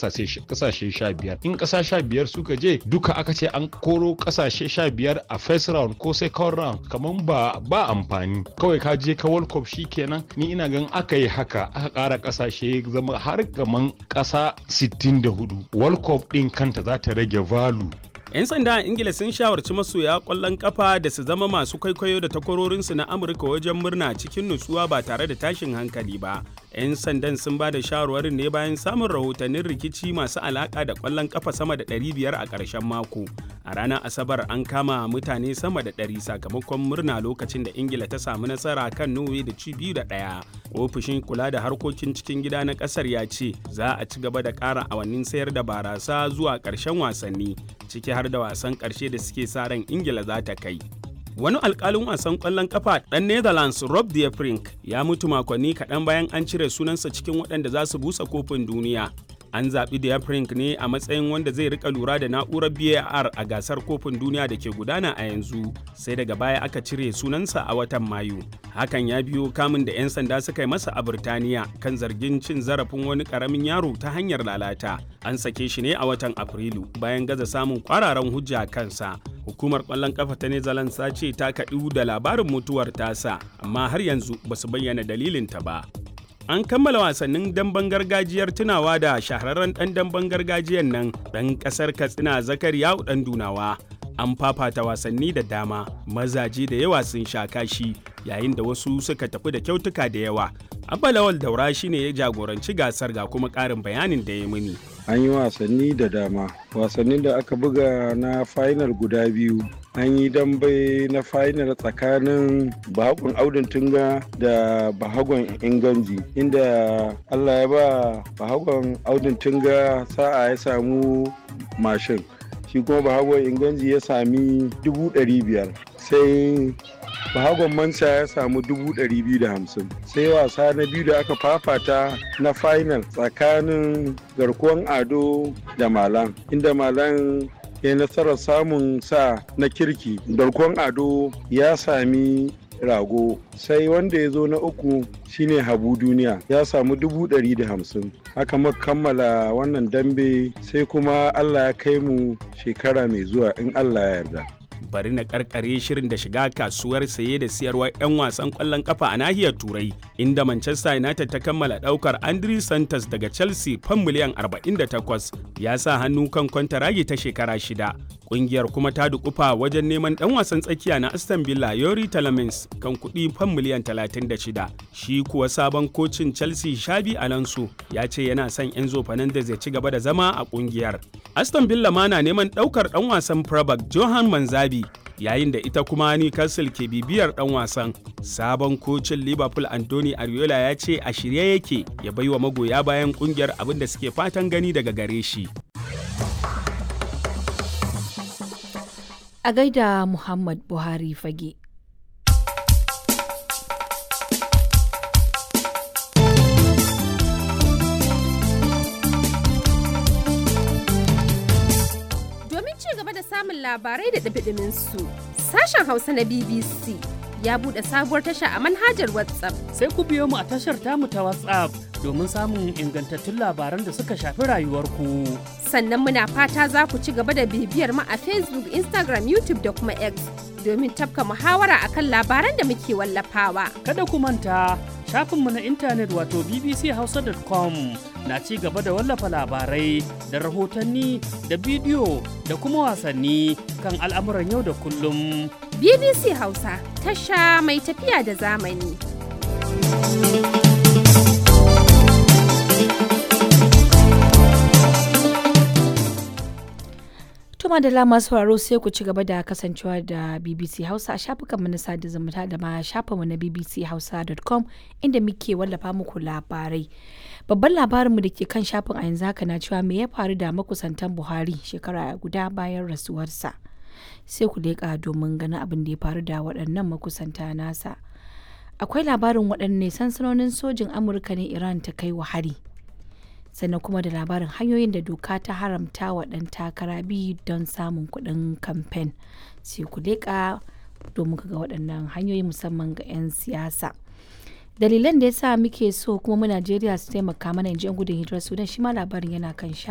kasashe sha biyar in kasa sha biyar suka je duka aka ce an koro kasashe sha biyar a first round ko second round kamar ba ba amfani kawai ka je ka world cup kenan ni ina gan aka yi haka aka kara kasashe zama har kaman kasa 64 world cup din kanta za ta rage value 'Yan sanda a Ingila sun shawarci masoya kwallon kafa da su zama masu kwaikwayo da takwarorinsu na Amurka wajen murna cikin nutsuwa ba tare da tashin hankali ba. 'Yan sandan sun ba da shawarwarin ne bayan samun rahotannin rikici masu alaka da kwallon kafa sama da 500 a ƙarshen mako. A ranar Asabar an kama mutane sama da 100 sakamakon murna lokacin da Ingila ta samu nasara kan Norway da ci biyu da ɗaya. Ofishin kula da harkokin cikin gida na ƙasar ya ce za a ci gaba da ƙara awannin sayar da barasa zuwa ƙarshen wasanni ciki har da wasan ƙarshe da suke sa ran ingila za ta kai wani alkalin wasan ƙwallon kafa ɗan netherlands rob de Vrink ya mutu makonni kaɗan bayan an cire sunansa cikin waɗanda za su busa kofin duniya an zaɓi de Vrink ne a matsayin wanda zai rika lura da na'urar var a gasar kofin duniya da ke gudana a yanzu sai daga baya aka cire sunansa a watan mayu hakan ya biyo kamun da 'yan sanda suka yi masa a Birtaniya kan zargin cin zarafin wani karamin yaro ta hanyar lalata. An sake shi ne a watan Afrilu bayan gaza samun kwararan hujja kansa. Hukumar ƙwallon ƙafa ta Netherlands ta ce ta kaɗu da labarin mutuwar tasa, amma har yanzu ba su bayyana dalilinta ba. An kammala wasannin damben gargajiyar tunawa da shahararren ɗan damben gargajiyar nan ɗan ƙasar Katsina Zakariya ɗan Dunawa. An fafata wasanni da dama, mazaje da yawa sun sha kashi, yayin da wasu suka tafi da kyautuka da yawa. Abba Lawal Daura shine ya jagoranci gasar ga kuma ƙarin bayanin da ya muni. An yi wasanni da dama. Wasannin da aka buga na final guda biyu. An yi dambe na final tsakanin bahagon audin tunga da bahagon inganji inda Allah ya ba bahagon audin tunga sa'a ya samu mashin. shi kuma bahagon inganji ya sami dubu ɗari biyar sai bahagon mansa ya samu dubu ɗari biyu da hamsin sai wasa na biyu da aka fafata na final tsakanin garkuwan ado da malan inda malan ya nasarar samun sa na kirki garkuwan ado ya sami rago sai wanda ya zo na uku shine habu duniya ya samu dubu ɗari da hamsin haka muka kammala wannan dambe sai kuma allah ya kai mu shekara mai zuwa in allah ya yarda bari na karkare shirin da shiga kasuwar saye da siyarwar 'yan wasan kwallon kafa a nahiyar turai inda manchester united ta kammala daukar andrew santos daga chelsea fan miliyan 48 ya sa hannu kan kwantaragi ta shekara shida kungiyar kuma ta dukufa wajen neman dan wasan tsakiya na aston villa yori talamins kan kuɗi fan miliyan 36 shi kuwa sabon kocin chelsea shabi alonso ya ce yana son enzo fernandez ya ci gaba da zama a kungiyar aston villa ma na neman daukar dan wasan prabak johan manzabi yayin da ita kuma Newcastle ke bibiyar dan wasan. Sabon kocin Liverpool Anthony Ariola ya ce a shirye yake ya baiwa magoya bayan kungiyar abin da suke fatan gani daga gare shi. A gaida Muhammad Buhari fage. samun labarai da ɗabiɗimin su. Sashen Hausa na BBC ya buɗe sabuwar tasha a manhajar WhatsApp. Sai ku biyo mu a tashar tamu ta WhatsApp domin samun ingantattun labaran da suka shafi rayuwarku. Sannan muna fata za ku ci gaba da bibiyar mu a Facebook, Instagram, YouTube da kuma X domin tafka muhawara akan labaran da muke wallafawa. Kada ku manta shafinmu na intanet wato bbchausa.com na ci gaba da wallafa labarai da rahotanni da bidiyo da kuma wasanni kan al'amuran yau da kullum. BBC Hausa tasha mai tafiya da zamani. Tuma da lama sauraro sai ku ci gaba da kasancewa da BBC Hausa a shafukanmu na sada zumunta da ma shafinmu na bbchausa.com inda muke wallafa muku labarai. Babban labarinmu da ke kan shafin a yanzu haka na cewa me ya faru da makusantan Buhari shekara guda bayan rasuwarsa. Sai ku leƙa domin ganin abin da ya faru da waɗannan makusanta nasa. Akwai labarin waɗanne sansanonin sojin Amurka ne Iran ta kai wa hari. sannan kuma da labarin hanyoyin da doka ta haramta wa ɗan takara biyu don samun kuɗin kamfen sai ku leƙa domin ga waɗannan hanyoyi musamman ga 'yan siyasa dalilan da ya sa muke so kuma mu najeriya su taimaka mana in ji 'yan gudun hijirar sudan shi ma labarin yana kan sha